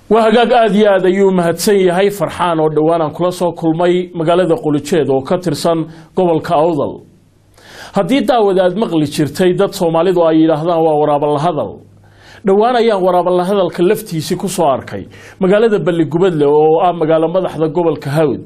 waa hagaag aada iyo aad ayuu mahadsan yahay farxaan oo dhowaan aan kula soo kulmay magaalada qulijeed oo ka tirsan gobolka awdal haddii daawad aad maqli jirtay dad soomaalidu ay yidhaahdaan waa waraabalahadal dhowaan ayaan waraabalahadalka laftiisii ku soo arkay magaalada balligubadle oo ah magaalo madaxda gobolka hawd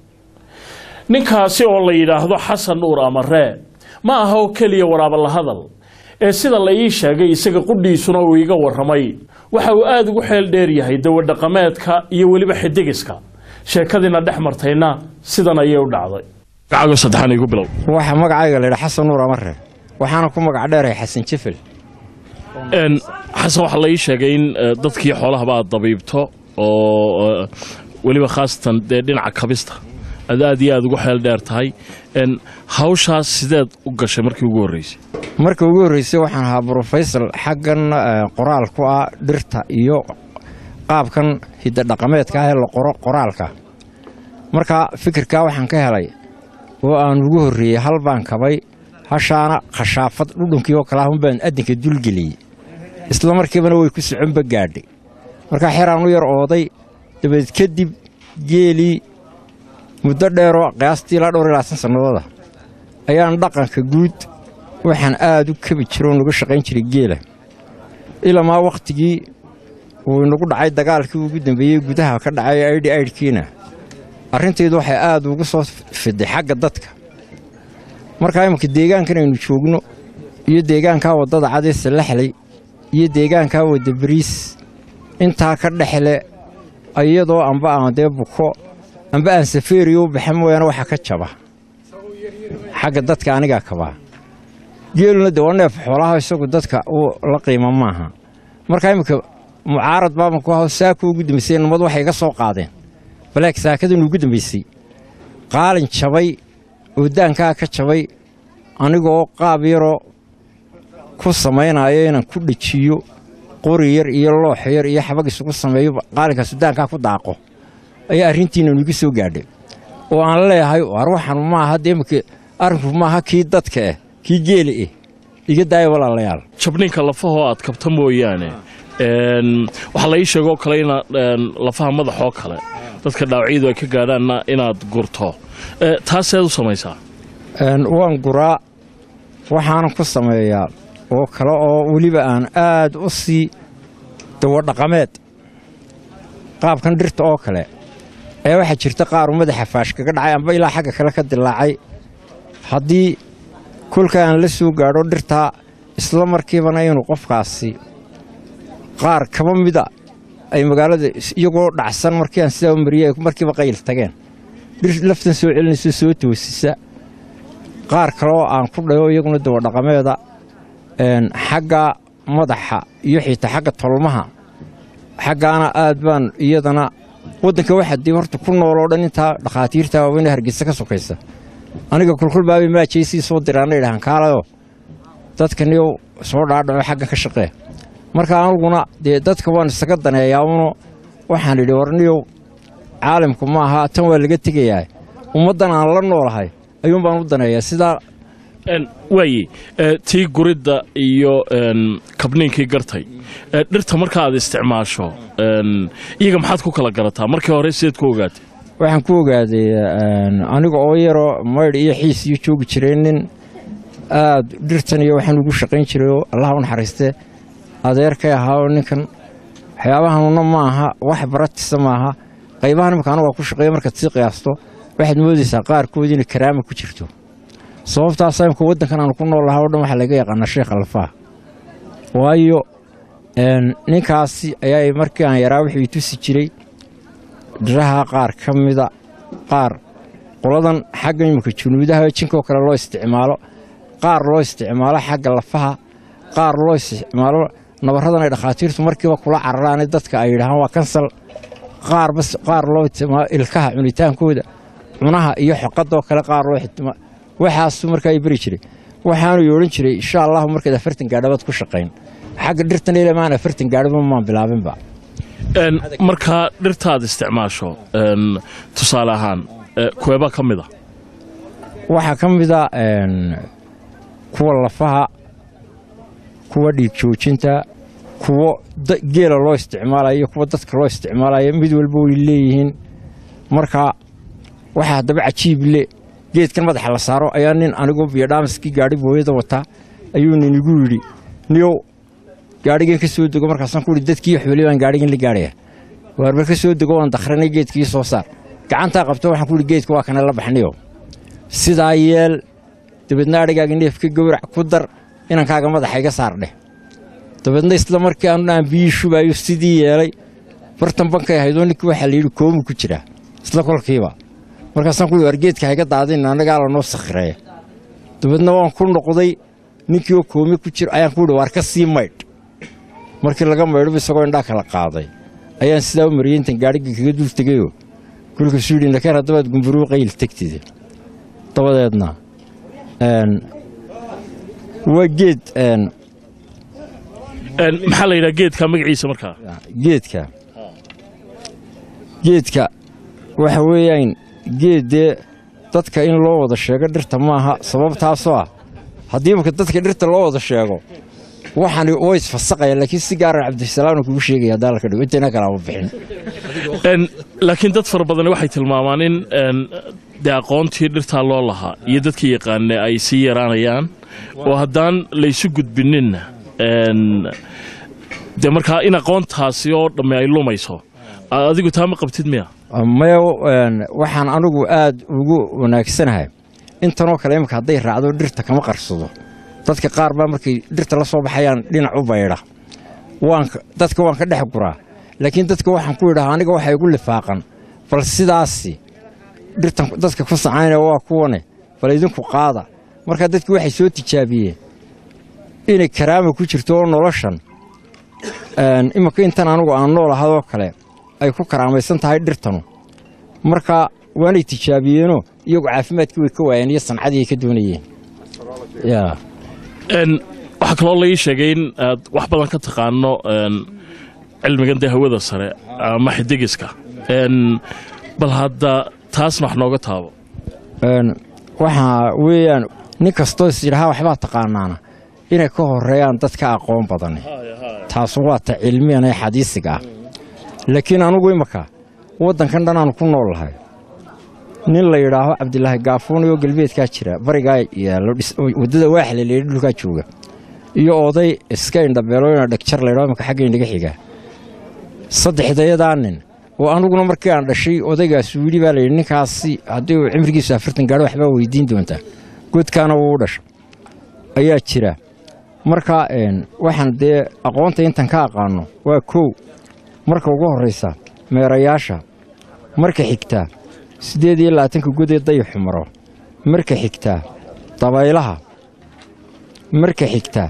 ninkaasi oo la yidhaahdo xasan nuur amaree ma aha oo keliya waraabalahadal ee sida la ii sheegay isaga qudhiisuna uu iga waramay waxa uu aada ugu xeel dheer yahay dawadhaqameedka iyo weliba xidigiska sheekadiina dhex martayna sidan ayay u dhacday gacago saddexan igu bilow waxa magacayga la yidhaa xasan nuur amare waxaana ku magac dheerahay xasan jefel Een, xasan waxaa la ii sheegay in eh, dadkii xoolahaba aad dabiibto oo eh, weliba khaasatan dee dhinaca kabista aad aad iyo aad ugu xeel dheer tahay Een, hawshaas sideed u gashay markii ugu horreysay marka ugu horreysay waxaan ahaa brofesor xaggan eh, qoraal ku ah dhirta iyo qaabkan hidadhaqameedka ah ee la qoro qoraalka marka fikirkaa waxaan ka helay oo aan ugu horreeyey hal baan kabay hashaana khashaafad dhudhunkii oo kale ah unbaan addinka dulgeliyey isla markiibana way ku soconba gaadhay markaa xeraan u yar ooday dabadeed kadib geelii muddo dheeroo qiyaastii ilaa dhowr iyo labaatan sannadooda ayaan dhaqanka guud waxaan aad u kabi jiro oo nuga shaqayn jiray geela ilamaa wakhtigii uu inagu dhacay dagaalkii ugu dambeeyey gudaha ka dhacay aidhi aidhkiina arrintaydu waxay aad ugu soo fiday xagga dadka markaa iminka deegaankan aynu joogno iyo deegaankaa waddada cadee sallaxley iyo deegaankaa wadda bariis intaa ka dhexle iyadoo amba aan dee buko amba aan safeeriyo u baxa mooyaane waxa ka jaba xagga dadka anigaa kabaa geeluna de waa neef xoolaha isagu dadka uu la qiimo maaha markaa iminka mucaarad baaban ku aho saaka ugu dambaysay nimad waxay iga soo qaadeen baleeg saakadan ugu dambaysay qaalin jabay oo daankaa ka jabay anigoo qaab yaroo ku samaynayo inaan ku dhejiyo qori yar iyo loox yar iyo xabag isugu sameeyo qaalinkaasu daankaa ku daaqo ayaa arrintiina nugu soo gaadhay oo aan leeyahay war waxan maaha dee imika arrinku maaha kii dadka ah kii geeli ah iga daaya walaalayaal jabninka lafahoo aad kabta mooyaane een, waxaa la ii sheegoo kale ina een, lafaha madaxoo kale dadka dhaawacyadu ay ka gaadhaanna inaad gurto Eh, taaseed u samaysaa Een, waan guraa waxaanan ku sameeyaa oo kale oo weliba aan aad u sii dawadhaqameed qaabkan dhirta oo kale ayaa waxaa jirta qaar uu madaxa faash kaga dhacay amba ilaa xagga kale ka dilaacay haddii kolka aan la soo gaadho dhirtaa isla markiibana inuu qofkaasi qaar kaba mida ay magaalada is- iyagoo dhacsan markii aan sidaa u mariyey ay markiiba qayl tageen dhir laftan soo celinayso soo toosisa qaar kale oo aan ku dhayo iyaguna dawadhaqameeda een, xagga madaxa iyo xitaa xagga tolmaha xaggaana aad baan iyadana waddanka waxaa dee horta ku nooloo dhan intaa dhakhaatiirta waaweyn ee hargeysa ka sokaysa aniga kulkul baabay maajaysii soo diraana idhahan kaalayo dadkaniyow soo dhaadhaco xaggan ka shaqee marka aniguna dee dadka waan isaga daneeyaa uno waxaan idhi warniyow caalamku ma aha tan waa laga tegayaa ummaddan aan la noolahay ayuun baan u daneeyaa sidaa Een, waaye eh, tii guridda iyo een, kabniinkii gartay Eh, dhirta marka aad isticmaasho een, iyaga maxaad ku kala garataa markii hore sideed ku ogaatay waxaan ku ogaaday een, aniga oo yaroo maydh iyo xiis iyo joogi jiray nin aad dhirtan iyo waxaan ugu shaqayn jiray oo allaha u naxariiste adeerkay ahaa oo ninkan waxyaabahanuna ma aha wax baratisa maaha qaybahan imika anigu waa ku shaqeeya markaad sii qiyaasto waxaad moodaysaa qaarkoodii inay karaama ku jirto sababtaasa imika waddankan aanu ku nool lahaa o dhan waxaa laga yaqaanaa sheekha lafaha waayo een, ninkaasi ayaa markii aan yaraa wuxuu i tusi jiray dhiraha qaar ka mida qaar qoladan xagga imika junuudaha jinkoo kale loo isticmaalo qaar loo isticmaalo xagga lafaha qaar loo isticmaalo nabaradan ay dhakhaatiirtu markiiba kula cararaane dadka ay yidhahaan waa kansal qaar bas qaar loo isticmaalo ilkaha cunitaankooda cunaha iyo xoqadoo kale qaar loo isticmaalo waxaasu markaa ay beri jiray waxaanu odhan jiray insha allahu markaad afartan gaadhabaad ku shaqayn xagga dhirtan ilamaan afartan gaadhaba maan bilaabinba Een, markaa dhirta aad isticmaasho een, tusaale ahaan eh, kuweeba ka mid a waxaa ka mida een, kuwa lafaha kuwa dhiig joojinta kuwo geela loo isticmaalayo iyo kuwo dadka loo isticmaalayo mid walba way leeyihiin marka waxaa haddaba cajiib le geedkan madaxa la saaro ayaa nin anigu biyodhaamaskii gaadhi booyada wataa ayuu nin igu yidhi niyow gaadhigan ka soo dego markaasaan ku ihi dadkii wax weli baan gaadhigan la gaadhaya waarbar ka soo dego waan dakhranay geedkii soo saar gacantaa qabto waxaan ku ihi geedka waa kana la baxniyo sidaa yeel dabeedna adhigaaga neefka gowrac ku dar inankaaga madaxa iga saar dheh dabeedna isla markii aanu aan biyii shubaayo sidii yeelay bartan bankay ahaydoo ninkii waxaa layidhi koomu ku jiraa isla kolkiiba markaasaan ku war geedka hayga daadin annagaa lanoo sakhireeya dabeedna waan ku noqday ninkii oo koomi ku jiro ayaan ku yidhi waar ka sii maydh markii laga maydhoba isagoo indhaa kala qaaday ayaan sidaa u mariyey intan gaadhigii kaga duul tegayoo kolkaasuu yidhi nakeer haddabaad gumburuu qayl tegtide dabadeedna waa geed maxaa la yidhaha geedka magaciisa markaa geedka geedka waxa weeyaan geed dee dadka in loo wada sheego dhirta maaha sababtaasoo ah haddii imaka dadka dhirta loo wada sheego waxani oo isfasaqaya laakiin si gaara cabdisalaamna kugu sheegaya haddaa la ka dhigo intayna kalaama bixin laakiin dad fara badani waxay tilmaamaan in dee aqoontii dhirtaa loo lahaa iyo dadka yaqaane ay sii yaraanayaan oo haddaan laysu gudbininna dee markaa in aqoontaasi oo dhamme ay lumayso adigu taa ma qabtid miya maya waxaan anigu aad ugu wanaagsanahay intanoo kale imika hadday raacdo dhirta kama qarsado dadka qaar baa markay dhirta la soo baxayaan dhinac u baydha dadka waan ka dhex guraa laakiin dadka waxaan ku idhaha aniga waxa igu lifaaqan bal sidaasi dhirtan dadka ku sacaynaya waa kuwane bal idinku qaada markaa dadki waxay soo tijaabiyeen inay karaama ku jirto oo noloshan imika intan anigu aan nool ahadoo kale ay ku karaamaysan tahay dhirtanu marka waanay tijaabiyeenoo iyagu caafimaadkii way ka waayeen iyo sancadii ay ka doonayeen waxaa kaloo la ii sheegay in aad wax badan ka taqaano cilmigan dee hawada sare ama xidigiska bal hadda taasna wax nooga taabo waxaa weeyaan nin kastoo is yidhahaa waxbaa taqaanaana inay ka horeeyaan dadka aqoon badani taasu waa ta cilmiyan ee xadiisiga ah laakiin anugu imaka waddankan dhanaanu ku nool lahay nin la yidhaaho cabdilaahi gaafuun oo galbeedkaa jira barigaa yaallo waddada waaxle layidhi dhulkaa jooga iyo oday iska indhabeelooyna dhegjar laydhaho imaka xagga indhaga xiga saddexdayadaa nin oo anuguna markii aan dhashay odaygaas uu yidhi baa layidhi ninkaasi haddii uu cimrigiisu afartan gaadho waxbaa weydiin doontaa godkaana wuu u dhasha ayaa jira marka waxaan dee aqoonta intan ka aqaano waa kow marka ugu horraysa meerayaasha marka xigtaa siddeed iyo labaatanka godee dayaxu maro marka xigtaa dabaylaha marka xigtaa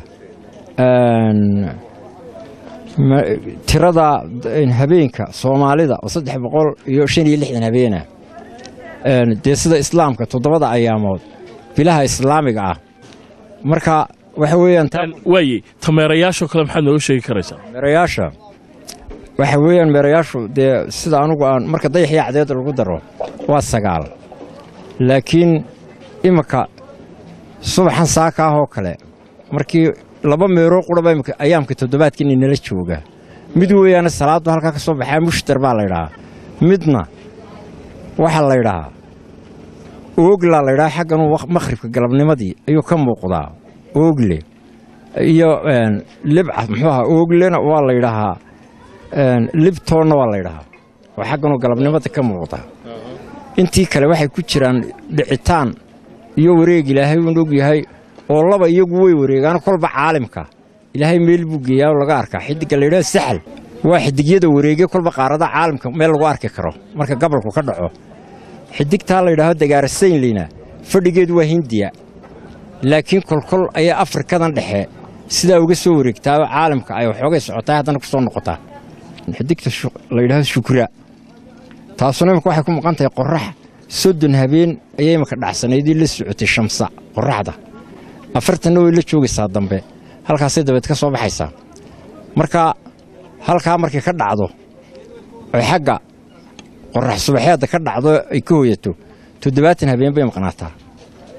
tirada habeenka soomaalida oo saddex boqol iyo shan iyo lixdan habeena dee sida islaamka toddobada ayaamood bilaha islaamiga ah marka waxa weeyaan waaye tameerayaashoo kale maxaad nooga sheegi karaysaa meerayaasha waxa weeyaan meerayaashu dee sida anugu aan marka dayaxii cadeed lagu daro waa sagaal laakiin imika subaxan saaka ah oo kale markii laba meeroo quraba imika ayaamka toddobaadkan inala jooga mid weeyaana salaaddu halkaa ka soo baxaa mushtar baa laydhahaa midna waxaa laydhahaa ooglaa laydhahaa xagganuu makhribka galabnimadii ayuu ka muuqdaa oogle iyo libca muxuu ahaa ooglena waa laydhahaa libtoonna waa laydhahaa oo xagganuu galabnimada ka muuqda intii kale waxay ku jiraan dhicitaan iyo wareeg ilaahay uun og yahay oo laba iyagu way wareegaan kolba caalimka ilaahay meel buu geeyaa oo laga arkaa xidigga laydhaha saxal waa xidigyada wareege kolba qaarada caalamka meel lagu arki karo marka gabalku ka dhaco xidigtaa laydhaaho dagaarasaynleyna fadhigeedu waa hindiya laakiin kolkol ayaa afrikadan dhexe sidaa uga soo wareegtaa oo caalamka ay waxoogay socotaa haddana ku soo noqotaa xidigta laydhaho shukra taasuna imika waxay ku maqan tahay qorax soddon habeen ayay imika dhacsanaydii la socotay shamsa qoraxda afartanna way la joogaysaa dambe halkaasay dabeed ka soo baxaysaa marka halkaa markay ka dhacdo oy xagga qorax subaxeedda ka dhacdo ay ka hooyato toddobaatan habeen bay maqnaataa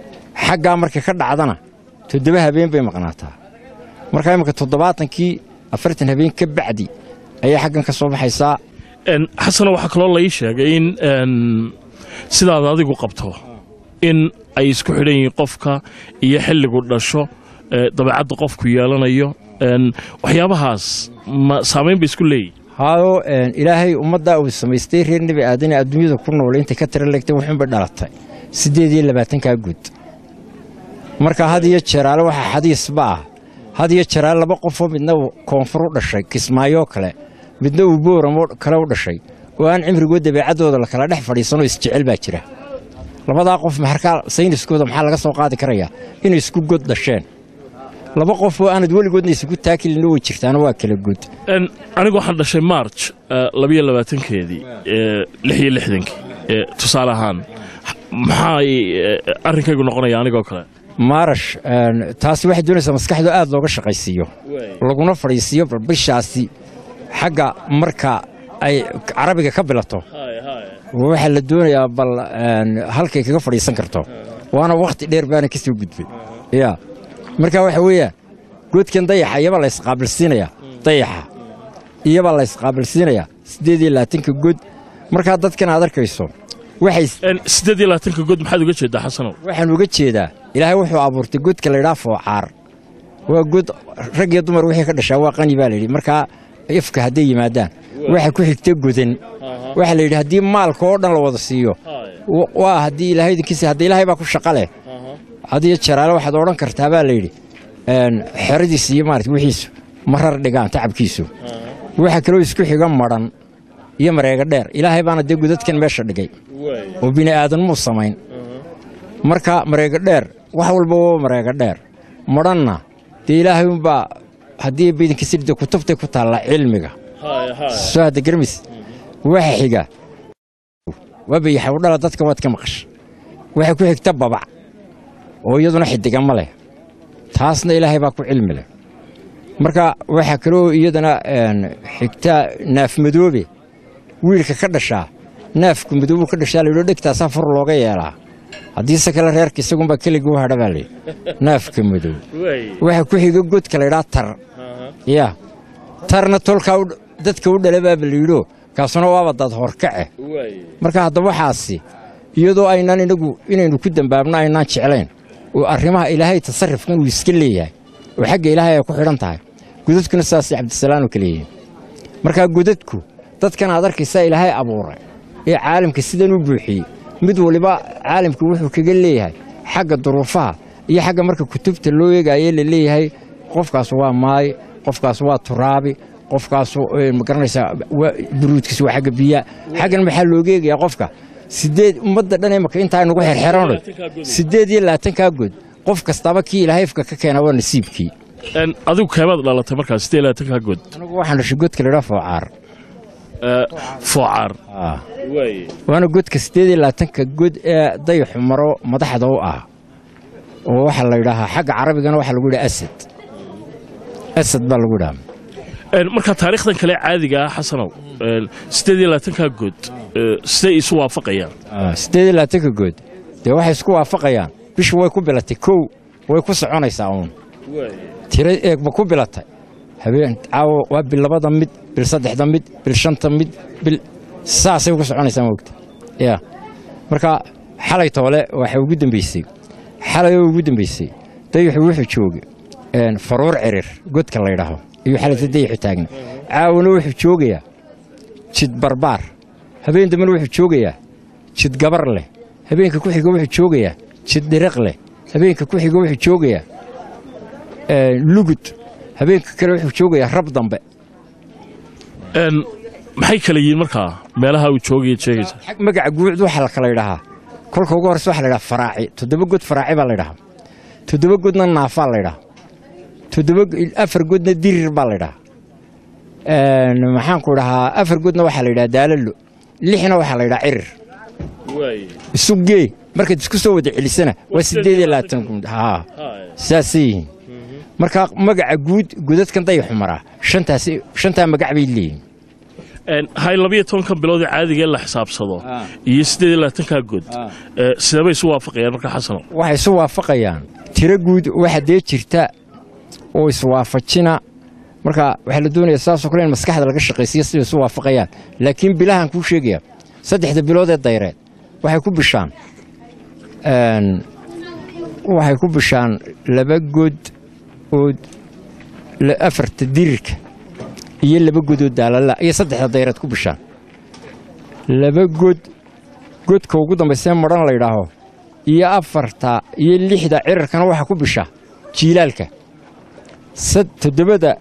xaggaa markay ka dhacdana toddoba habeen bay maqnaataa markaa imika toddobaatankii afartan habeen ka bacdi ayay xaggan ka soo baxaysaa Een, xasano waxaa kaloo lai sheegay in een, sidaad adigu qabto in ay isku xidhan yihiin qofka iyo xilligu dhasho ee, dabeecadda qofku yeelanayo een, waxyaabahaas ma saamayn bay isku leeyihin haado een, ilaahay ummaddaa uu samaystay reer nebi aadane adduunyada ku nool intay ka tira legtay wuxuunbay dhalatay siddeed iyo labaatankaa guud marka had iyo jeeraale waxaa xadiisba ah had iyo jeeraale laba qofoo midna uu koonfur u dhashay kismaayoo kale midna uu booramoo kale u dhashay oo aan cimrigoo dabeecaddooda la kala dhex fadhiisanoo isjecel baa jira labadaa qof maxarkaa sayniskooda maxaa laga soo qaadi karayaa inay isku god dhasheen laba qof oo aanad weligoodna isugu taakilin way jirtaana waa kala good Een, anigu waxaan dhashay march eh, labiyo labaatankeedii eh, lix iyo lixdankii eh, tusaale ahaan maxaa eh, arrinkaygu noqonaya anigoo kale maarash een, taasi waxay doonaysaa maskaxdu aad looga shaqaysiiyo laguna fadhiisiiyo bal bishaasi xagga marka ay carabiga ka bilato waxaa la doonayaa bal een, halkay kaga fadhiisan karto waana wakhti dheer baana ka soo gudbay ya marka waxa weeyaan goodkan dayaxa iyabaa la isqaabilsiinayaa dayaxa iyabaa la isqaabilsiinayaa siddeed iyo labaatanka good markaa dadkan aad arkayso waxay Een, siddeed iyo labaatanka good maxaad uga jeedaa xasanow waxaan uga jeedaa ilaahay wuxuu abuurtay godka la ydhaa foocaar waa god rag iyo dumar wixii ka dhashaa waa qani baa layidhi markaa ifka hadday yimaadaan waxa ku xigta godan waxaa la yidhi haddii maalka oo dhan la wada siiyo wa- waa haddii ilaahay idinkiisa hadda ilaahay baa ku shaqa leh hadiyo jaraale waxaad odhan kartaa baa layidhi een, xeradiisa iyo maarata wixiisu marar dhigaan tacabkiisu waxa kaloo isku xiga madhan iyo mareega dheer ilaahay baana dee godadkan meesha dhigay oo bini aadanmuu samayn marka mareega dheer wax walba waa mareega dheer madhanna dee ilaahay unbaa haddii bidinkiisirda kutubtay ku taallaa cilmiga soo hadda garmis waxa xiga waa bayaxawdhala dadka waad ka maqasha waxa ku xigta babac oo iyaduna xidiga ma leh taasna ilaahay baa ku cilmi leh marka waxaa kaloo iyadana een, xigta naafmadoobe wiilka ka dhashaa naafku madoobu ka dhashaa layidho dhegtaasaa fur looga yeelaa haddiise kale reerka isagunbaa keligii u hadha baa layidhi naafka madoob waxaa ku xiga godka laydhaa tar ya tarna tolkaa u- dadka u dhala baaba layidho kaasuna waaba dad horkace marka haddaba waxaasi iyadoo aynaan inagu inaynu ku dambaabno aynaan jeclayn oo arrimaha ilaahay tasarrufkan uu iska leeyahay oo xagga ilaahay ay ku xidhan tahay godadkuna sidaasay cabdisalaan oo kale yihiin markaa godadku dadkan aad arkaysaa ilaahay abuuray ee caalamka sidan u buuxiyey mid waliba caalamka wuxuu kaga leeyahay xagga duruufaha iyo xagga marka kutubta loo eegaye la leeyahay qofkaas waa maay qofkaas waa turaabi qofkaas eh, ma garanaysaa waa- buruudkiis waa xagga biyaa xaggan maxaa looga eegayaa qofka sideed ummadda dhan imaka intaa nagu xerxeranay sideed iyo labaatankaa good qof kastaaba kii ilaahayfka ka keena waa nasiibkii Een, adigu keemaad dhalatay markaa siddeed iyo labaatanka good anigu waxaan dhashay godka laydhaa foocaar Eh, foocaar Ah. waana godka siddeed iyo labaatanka god ee dayaxu maro madaxda u ah oo waxaa la yidhaahaa xagga carabigana waxaa lagu yidhaha asad asad baa lagu yidhaha Een, marka taariikhdan kale caadiga ah xasanow een, siddeed iyo labaatanka good eh, siday isu waafaqayaan Ah, siddeed iyo labaatanka good dee waxay isku waafaqayaan bishu way ku bilatay kow way ku soconaysaa uun tiro eegba ku bilatay habeen caawo waa bil labada mid bil saddexda mid bil shanta mid bil saasay ku soconaysaa moogta ya marka xalay toole waxay ugu dambeysay xalay oo ugu dambeysay dayaxu wuxuu joogay een, faruur cirir godka la ydhaaho ayuu xalayta dayaxu taagna caawona wuxuu joogayaa jid barbaar habeen dambena wuxuu joogayaa jid gabar leh habeenka ku xiga wuxuu joogayaa jid dhiriq leh habeenka ku xiga wuxuu joogayaa ee, lugud habeenka kale wuxuu joogayaa rab dambe Een, maxay kala yihiin markaa meelaha uu joogaya sheegaysa xag magaca guucd waxaa la kala yidhahaa kolka ugu horreysa waxaa la yidhaha faraaci toddoba god faraaci baa la yidhahaa toddoba godna naafaa la yidhahaa toddoba afar godna dirir baa la yidhahaa Een, maxaan ku dhahaa afar godna waxaa la yidhaha daalalo lixna waxaa la yidhaha cirir isu gee markaad isku soo wada celisana waa siddeed iyo labaatan gud haa saasay yihiin marka magaca guud godadkan dayaxu maraa shantaas shantaa magac bay leeyihiin Een, hay labiyo tobanka bilood ee caadiga ee la xisaabsado iyo siddeed iyo labaatanka good eh, sideebay isu waafaqayaan marka xasanow waxay isu waafaqayaan tiro guud waxa dee jirta oo iswaafajina marka waxaa la doonaya saasoo kale in maskaxda laga shaqaysiyo siday isu waafaqayaan laakiin bilahan kuu sheegaya saddexda bilood ee dayreed waxay ku bishaan een, waxay ku bishaan laba god oo la- afarta dirirka iyo laba god oo daalala iyo saddexda dayreed ku bishaan laba god godka ugu dambaysee madhan la yidhaaho iyo afarta iyo lixda cirarkana waxaa ku bisha jiilaalka sad toddobada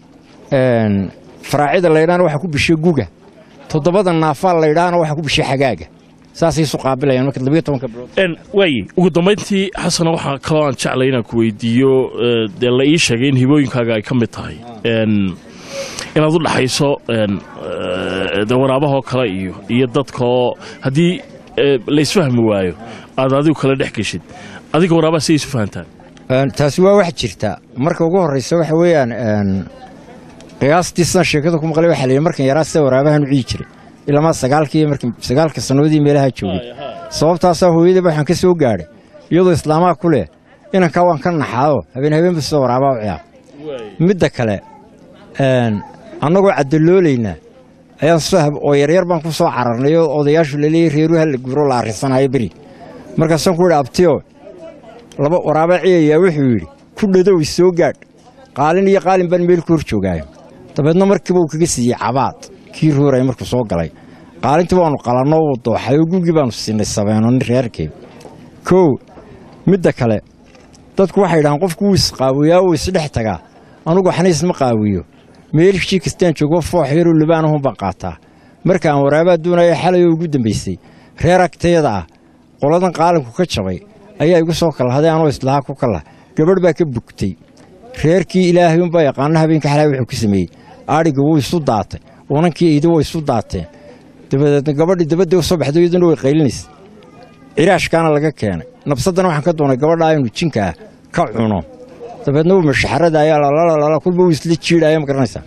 een, faraacida la yidhahana waxaa ku bisha guga toddobada naafaa la yidhahana waxaa ku bisha xagaaga saasay isu qaabilayaan marka labiyo tobanka bilood En, waaye ugu dambayntii xasana waxaa kaloo aan jeclay inaan ku weydiiyo eh, dee la ii sheegay in hibooyinkaaga ay ka mid tahay En, inaad u dhaxayso en, eh, dee waraabahoo kale iyo iyo dadkaoo haddii eh, la isfahmi waayo aad adigu kala dhex geshid adiga waraabaha siday isu fahantaan Een, taasi waa wax jirta marka ugu horreysa waxa weeyaan een, qiyaastii sidan sheekada ku maqlay waxaa la yidhi markan yaraa sida waraabahan u ciyi jiray ilamaa sagaalkii markii sagaalka sannadoodii meelaha joogay sababtaasaa hooyadaba waxaan ka soo gaadhay iyadoo islaamaha ku leh inankaa waan ka naxaado habeen habeenba sida waraabaa u ciyaar midda kale een, annagoo caddaloolayna ayaan sahab oo yaryar baan ku soo cararnay oo odayaashu laleeyahy reeruha la guro la arrisanayo beri markaasaan ku idhi abtiyo laba waraaba ciyayaa wuxuu yidhi ku dhadow isoo gaadh qaalin iyo qaalin baan meel ku hor joogaayo dabeedna markiiba uu kaga siiyey cabaad kii rooraya markuu soo galay qaalintii waannu qalanno uu dooxay oo gugii baannu siinay sabeeno nin reerkay kow midda kale dadku waxay idhahaan qofku wuu isqaawiyaa wuu isdhex tagaa anugu waxna isma qaawiyo meelshii kastaan joogo foox yaroo libaanahun baan qaataa markaan waraabaa doonaya xalay oo ugu dambaysay reer agtayada ah qoladan qaalinku ka jabay ayaa igu soo kalhaday anoo islahaa ku kalah gabadh baa ka bugtay reerkii ilaahay unbaa yaqaana habeenka xalaa wuxuu ku sameeyey adhiga wuu isu daatay unankii eyda way isu daateen dabadeedna gabadhii dabadda u soo baxday iyaduna way qaylinaysa ciraashkaana laga keenay nabsaddana waxaan ka doonay gabadhaa inuu jinka ah ka cuno dabeedna wuu mashaxaradaaya lalalala kulba wuu isla jiidhaya ma garanaysaa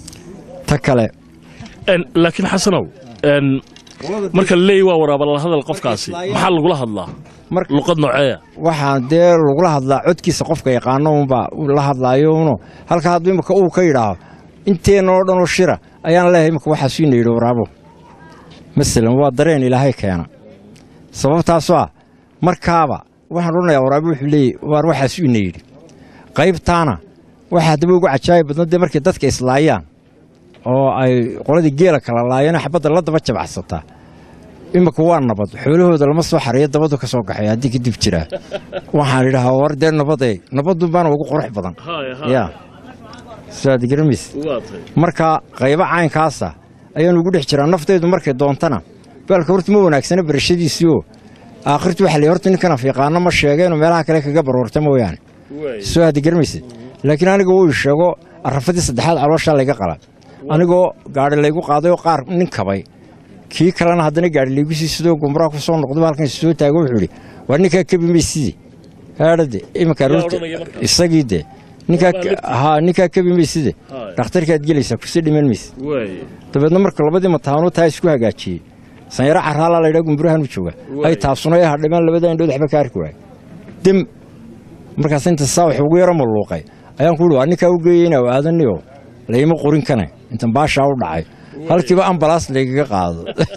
ta kale En, laakiin xasanow en, marka la leeyahy waa waraaba la hadal qofkaasi maxaa lagula hadlaa mar luqad nooceeya waxaan dee lagula hadlaa codkiisa qofka yaqaano unbaa la hadlaayo uno halka hadduu imika uu ka yidhaaho inteenna oo dhanoo shira ayaan leeyahay imika waxaasu ina yidhi waraabo masalan waa dareen ilaahay keena sababtaasoo ah markaaba waxaan odhanayaa waraabo wuxuu leeyahy waar waxaasu ina yidhi qaybtaana waxaa haddaba ugu cajaayib badna dee markay dadka islaayaan oo ay qoladii geela kala laayeen xabadda la daba jabacsataa imika waa nabad xoolahooda lama soo xariyo dabadu ka soo kaxay haddii kadib jiraa waxaan idhahaa war dee nabadee nabadun baana ugu qurux badan ya saad garamaysa marka qaybo caynkaasa ayaan ugu dhex jiraa naftaydu markay doontana baalka horta ma wanaagsana barashadiisii oo aakhirtu waxa la horta ninkan afiiqaano ma sheegeenoo meelaha kale kaga baroorta mooyaane soo haddi garamaysa laakiin aniga wuu ii sheego arrafadii saddexaad calooshaa layga qala anigoo gaadhi laygu qaaday oo qaar nin kabay kii kalena haddana gaadhi laygu sii sidoo gumraa ku soo noqday halkan soo taago wuxuu idhi waa ninkaa kebi mayside haadhade iminka aroorta odhanaya marka? isagii de ninkaa Waa lifti. haa ninkaa kebi mayside Haa. dhakhtarkaad gelaysaa kusii dhiman mayse dabeedna marka labadii mataano taa isku hagaajiyey sanyaro caraalaa laydhaa gumburahan u jooga ay taasuna ay hadhimaan labada indhood waxba ka arki waay dem markaas inta saa wax ugu yaro malluuqay ayaan ku ihi waa ninkaa u geeyey inaa aadaniyo layma qorin kane intan baashaa u dhacay halkiiba ambalaas laygaga qaado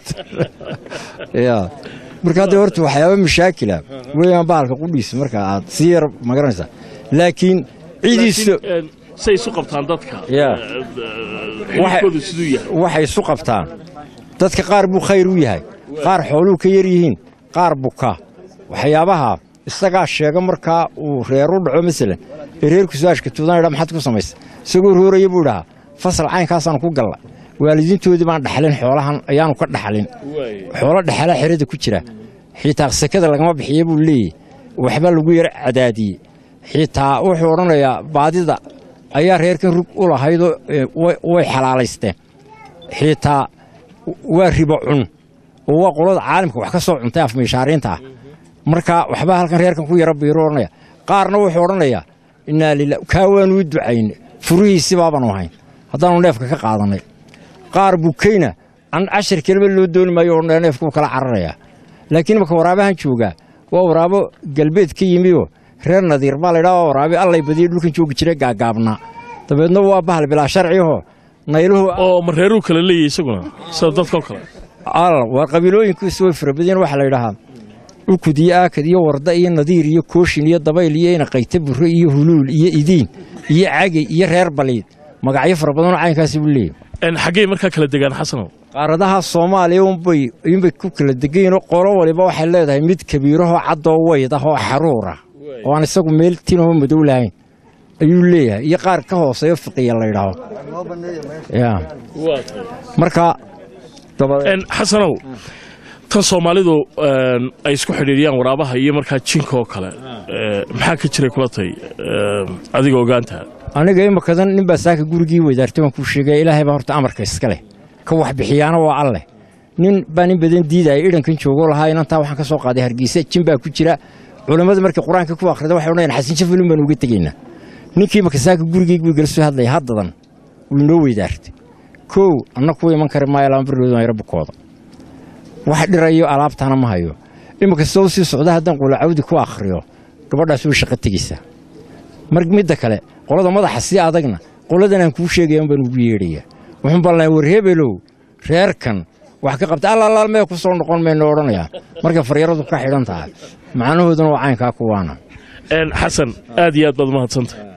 ya marka hadda horta waxyaaba mashaakila weeyaan bahalka qudhiisa marka aad sii yar magaranaysaa laakiin ciidiisa say isu qabtaan dadka Ya. xididkoodu siduu yahay waxay isu qabtaan dadka qaar buu khayr u yahay qaar xooluu ka yar yihiin qaar buka waxyaabaha isagaa sheega markaa uu reer u dhaco masalan ee reerku su-aashka tuudan idhaa maxaad ku samaysa isagoo rooraya buu idhahaa fasal caynkaasaan ku galla waalidiintoodii baan dhaxlin xoolahan ayaanu ka dhaxlin xoolo dhexalaa xerada ku jira xitaa sekada lagama bixiya buu leeyahy waxba lagu yar cadaadiyey xitaa wuxuu odhanayaa baadida ayaa reerkan rug u lahaydoo eh, way- way xalaalaysteen xitaa waa ribo cun oo waa qolada caalamka wax ka soo cuntay afmiishaariinta ah marka waxbaa halkan reerkan ku yara biiru odhanaya qaarna wuxuu odhanayaa innaa lila kaa waanu u ducayne furihiisi baabanu ahayn haddaanu neefka ka qaadanay qaar bukayna an cashar kelima loo dooni maayo oo neefkuu kala cararayaa laakiin marka waraabahan joogaa waa waraabo galbeed ka yimioo reer nadiir baa laydhaa waa waraabe allay badiya dhulkan joogi jira gaagaabnaa dabeedna waa bahal bilaa sharciho nayluhu oo mareeruu kala leeyahy isaguna sida dadkao kale al waa qabiilooyinkiisu way farabadeen waxaa la yidhahaa ukud iyo aakad iyo warda iyo nadiir iyo kooshin iyo dabayl iyo inaqayta burre iyo huluul iyo idiin iyo cagey iyo reer baliid magacyo fara badanoo caynkaasi buu leeyahy xaggey markaa kala degaan xasanow qaaradaha soomaaliya unbay inbay ku kala degaynoo qolo waliba waxay leedahay mid kabiirahoo caddoo weyd ah oo xaruur ah oo aan isagu meel tinahoo madow lahayn ayuu leeyahay iyo qaar ka hooseeyo fiqiya la ydhaaho ya marka xasanow tan soomaalidu ay isku xidhiiriyaan waraabaha iyo markaa jinka oo kale maxaa ka jiray kula tay adiga ogaantaa aniga imakadan ninbaa saaka gurigii weydaartay waan kuu sheegaya ilaahay baa horta amarka iska leh ka wax bixiyaana waa alleh nin baa nin badan diidaya idhankan joogoo lahaa inantaa waxaan ka soo qaaday hargeysa jin baa ku jira culammada markii qur-aanka ku akhrida waxay odhanayaan xasan jafalin baan uga tegaynaa ninkii imaka saaka gurigeyg buu igala soo hadlaya haddadan wuu inoo weydaartay kow anna kuwa iman kari maayo laanbarlooda mayro bukooda wax dhirayo alaabtaana ma hayo imika soo sii socda haddaan qulacawdi ku akhriyo gabadhaas way shaqo tegeysaa mar midda kale qolada madaxa sii adagna qoladan aan kuu sheegaya baan ugu yeedhaya wuxuun baan lahay war hebelow reerkan wax ka qabta allaalaal mee ku soo noqon mayno odhanayaa markay faryaradu ka xidhan tahay macnahooduna waa caynkaa kuwaana xasan aad iyo aad baad umahadsanta